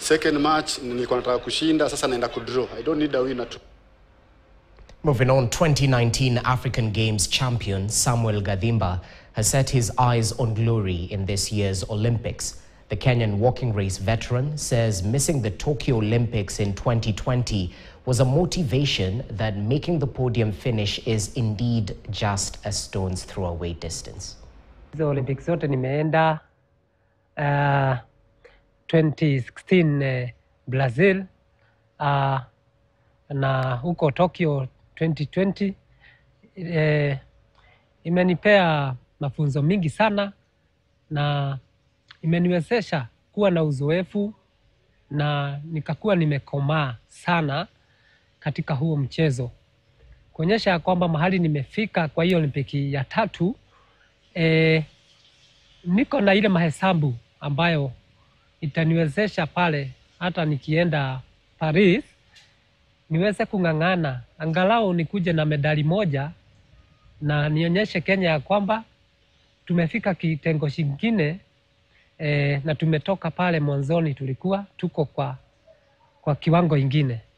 Second match nilikuwa nataka kushinda, sasa naenda kudraw. I don't need a winner to Moving on, 2019 African Games champion Samuel Gadimba has set his eyes on glory in this year's Olympics. The Kenyan walking race veteran says missing the Tokyo Olympics in 2020 was a motivation that making the podium finish is indeed just a stone's throw away distance. hizo Olympic zote nimeenda uh, 2016 eh, Brazil uh, na huko Tokyo 2020 eh, imenipea mafunzo mingi sana na imeniwezesha kuwa na uzoefu na nikakuwa nimekomaa sana katika huo mchezo, kuonyesha ya kwamba mahali nimefika kwa hiyo Olimpiki ya tatu eh, niko na ile mahesabu ambayo itaniwezesha pale hata nikienda Paris niweze kung'ang'ana angalau nikuje na medali moja na nionyeshe Kenya ya kwamba tumefika kitengo kingine e, na tumetoka pale mwanzoni tulikuwa tuko kwa, kwa kiwango ingine.